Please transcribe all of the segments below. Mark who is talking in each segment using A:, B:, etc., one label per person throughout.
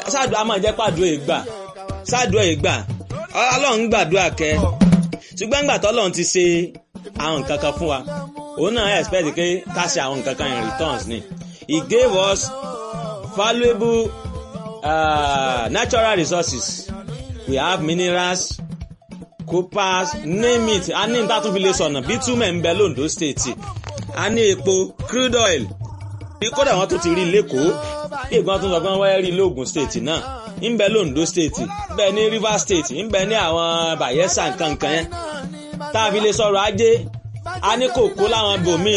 A: ṣáàdùn a máa jẹ́ pàdúrà ìgbà ṣáàdùn ìgbà ọlọ́run gbàdúrà kẹ́ ṣùgbọ́n gbà tọ́lọ́run ti ṣe àwọn nǹkan kan fún wa òun náà expect pé ká ṣe àwọn nǹkan kan in returns ni he gave us valuable uh, natural resources we have minerals coopers name it a ní níta tún fi lè sọ̀nà bitumen ń bẹ londo state a ní epo crude oil kódà wọn tún ti rí lẹ́kọ̀ọ́ ìgbọ́n tún sọ pé wọ́n wáyé rí lóògùn state náà ń bẹ londo state ń bẹ ní rivers state ń bẹ ní àwọn bayelsa nkankan yẹn tá a fi lè sọ̀rọ̀ ajé a ní kòkó láwọn ibòmíì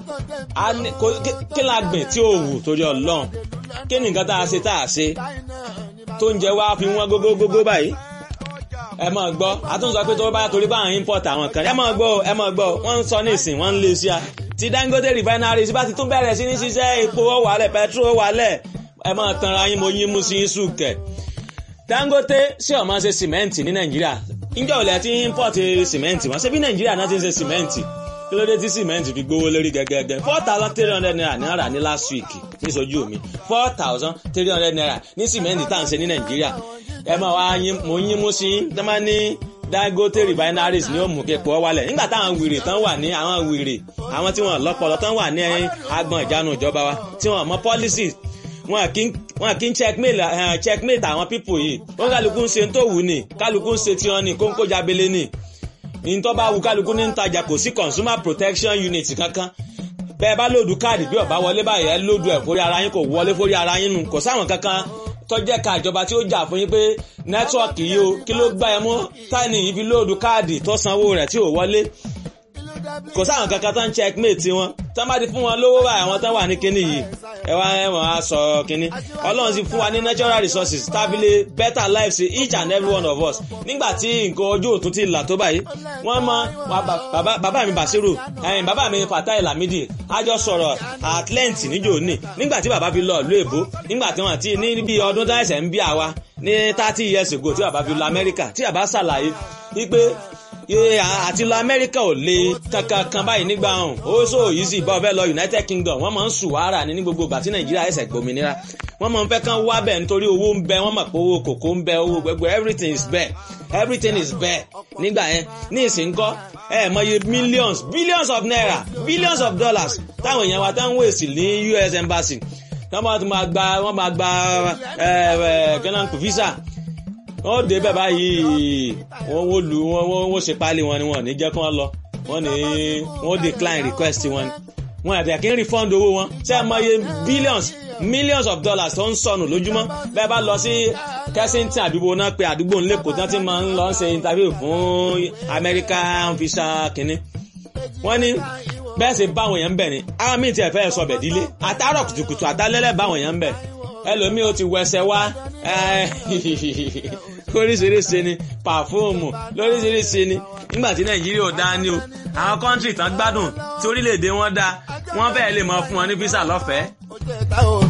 A: kí la gbìn tí ò wù torí ọlọ́run kí ni nǹkan tá a ṣe tá a ṣe tó ń jẹ wá fi wọ́n gógógógó báyìí ẹ máa gbọ́ àtúnṣe pé tó bá torí bá àwọn import àwọn kan ẹ máa gbọ́ ẹ máa gbọ́ wọ́n ń sọ ní ìsìn wọ́n ń lé sí a ti Dangote refinery bá ti tún bẹ̀rẹ̀ sí ní ṣiṣẹ́ epo ó wálẹ̀ petrol ó wálẹ̀ ẹ máa tanra yín mo yín mú sí yín sùkẹ̀ Dangote ṣé ó máa ṣe sìmẹ́ǹtì ní Nàìjíríà níjọ́ òlẹ̀ tí import sìmẹ́ǹtì wọ́n ṣe bí Nàìjíríà náà ti ń ṣe sìmẹ́ǹtì kí ló dé tí sìmẹ́ǹtì fi gbówó lórí gẹ́gẹ́gẹ́ four thousand three hundred naira ní ara ní last week níṣojú mi four thousand three hundred naira ní sìmẹ́ǹtì tá à ń ṣe ní Nàìjíríà ẹ máa wá mo yín mú sí tẹ́ máa ní Dangote refineries ní òmù kẹpọ̀ wálẹ̀ nígbà táwọn wèrè tán wà ní àwọn wèrè àwọn tí wọ́n lọ́pọlọ tán wà ní agbọn ìjánu ìjọba wa tí wọ́n mọ policies wọn kì í checkmate checkmate àwọn people yìí wọn kálukú ń ṣe tó wù ní kálukú ń ṣe tiwọn ní kóńkó jábélé ní ìtọ́ bá wù kálukú ní ntajà kò sí consumer protection unit kankan bẹ́ẹ̀ bá lòdù káàdì bí ọ̀bá wọlé báyìí ẹ lòdù ẹ̀ fórí ara yín kò wọlé fórí ara yín nù kò sáwọn kankan tọ́jẹ́ ka ìjọba tí ó jà fún yín pé nẹ́tíwọ̀kì yìí o kí ló gbá ẹ mú táìní yìí fi lóòdù káàdì tó sanwó rẹ̀ tí ò wọlé kò sáwọn kankan tó ń checkmate wọn tó bá ti fún wọn lówó báyìí àwọn tó wà ní kinní yìí ẹ wá ẹ wọ́n á sọ kinní ọlọ́run sì fún wa ní natural resources tábìlì better life sí each and every one of us nígbà tí nǹkan ojú òtún ti là tó báyìí wọ́n mọ bàbá mi Basiru bàbá mi Fatai Lamidi a jọ sọ̀rọ̀ at length níjò ní nígbà tí bàbá fi lọ ìlú èbó nígbà tí wọ́n ti ní bí ọdún tó ẹsẹ̀ ń bí àwa ní thirty years ago tí bàbá fi lọ Amẹ́ríkà tí bàbá ṣàlàyé wípé àti lọ amẹ́ríkà ò le kankan kan báyìí nígbà ọ̀hún ó sọ yìí sì bá ọbẹ̀ lọ united kingdom wọ́n máa ń sùn wàrà ní ní gbogbo ìgbà tí nàìjíríà ẹ̀sẹ̀ gbòmìnira wọ́n máa ń fẹ́ kán wá bẹ̀ nítorí owó ń bẹ wọ́n mọ̀ pé owó kòkó ń bẹ owó gbogbo everything is bẹ́ẹ̀ everything is bẹ́ẹ̀ nígbà yẹn ní ìsìnkọ́ ẹ mọye millions billions of naira billions of dollars táwọn èèyàn wa tán ń wèsì ní US embassy wọ́n máa gba wọ́n máa gba ghana visa wọ́n dé bẹ́ẹ̀ báyìí wọ́n wó lu wọ́n wọ́n ṣe páálí wọn ni wọ́n ní jẹ́ kí wọ́n lọ wọ́n ní wọ́n decline request wọn wọn àti àkíní refund owó wọn ṣé ẹ mọye billions millions of dollars tó ń sọnù lójúmọ́ bẹ́ẹ̀ bá lọ sí Kensington àdúgbò náà pé àdúgbò ńlẹ́kọ̀ọ́ tí wọ́n ti máa ń lọ ṣe interview fún American visa kínní wọ́n ní bẹ́ẹ̀ sì báwọn èèyàn ń bẹ̀ ni àwọn míì tiẹ̀ fẹ́ sọ bẹ̀ dílé àtàrọ̀ kùtùkùtù àtàlẹ́lẹ̀ báwọn èèyàn ń bẹ̀ ẹlòmíì ó ti wẹsẹ̀ wá oríṣiríṣi ni pàfóòmù lóríṣiríṣi ni nígbà tí nàìjíríà ò dá ní o àwọn kọ́ńtì tán gbádùn tí orílẹ̀-èdè wọn dá wọ́n fẹ́ẹ́ lè mọ fún wọn ní físà lọ́fẹ̀ẹ́.